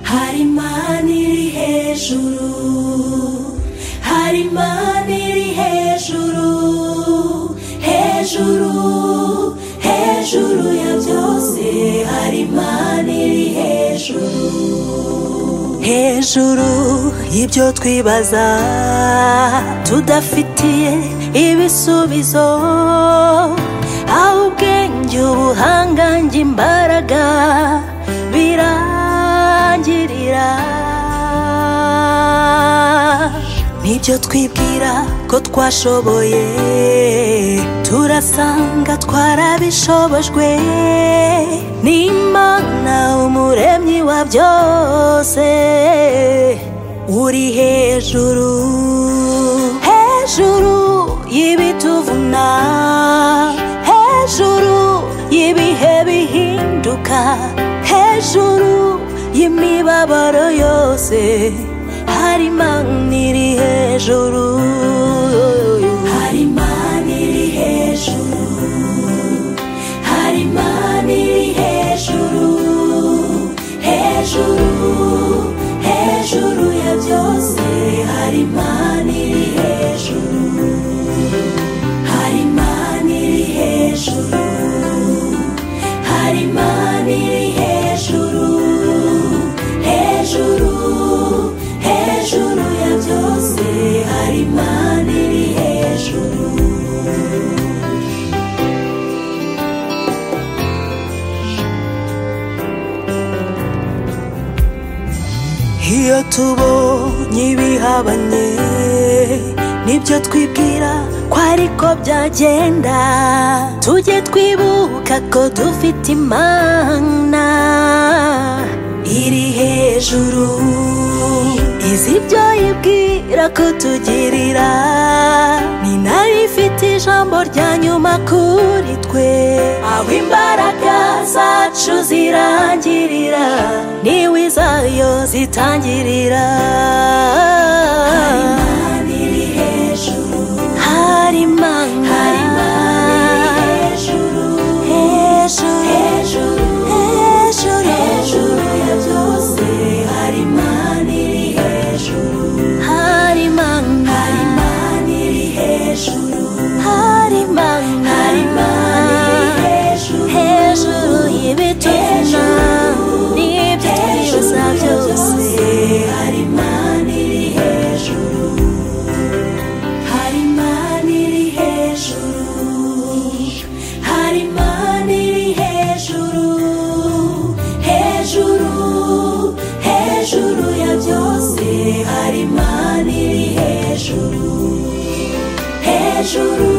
hari imana iri hejuru hari imana iri hejuru hejuru hejuru ya byose hari imana iri hejuru hejuru y'ibyo twibaza tudafitiye ibisubizo aho ubwenge ubuhanga njye imbaraga birangirira nibyo twibwira ko twashoboye turasanga twarabishobojwe n'imana umuremyi wa byose uri hejuru hejuru y'ibituvuna hejuru y'ibihe bihinduka hejuru y'imibabaro yose hari imana iri hejuru hari imana iri hejuru hari imana iri hejuru hejuru hejuru ya byose hari imana iri hejuru hari imana iri hejuru hari imana iri hejuru hejuru hejuru ya byose hari imana iri hejuru iyo tubonye ibihabanye nibyo twibwira ko ariko byagenda tujye twibuka ko dufite imana iri hejuru izi ibyo yibwira kutugirira ni nayo ifite ijambo rya nyuma kuri twe aho imbaraga zacu zirangirira niwe izayo zitangirira hari imana iri hejuru hari imana hari imana iri hejuru hejuru hejuru hejuru hejuru ya byose hari imana iri hejuru hari imana hari imana iri hejuru hari imana hari imana iri hejuru hejuru y'ibituna n'ibyo twibuza byose hari imana iri hejuru hari imana iri hejuru hari imana iri hejuru hejuru hejuru ya byose hari imana iri hejuru hejuru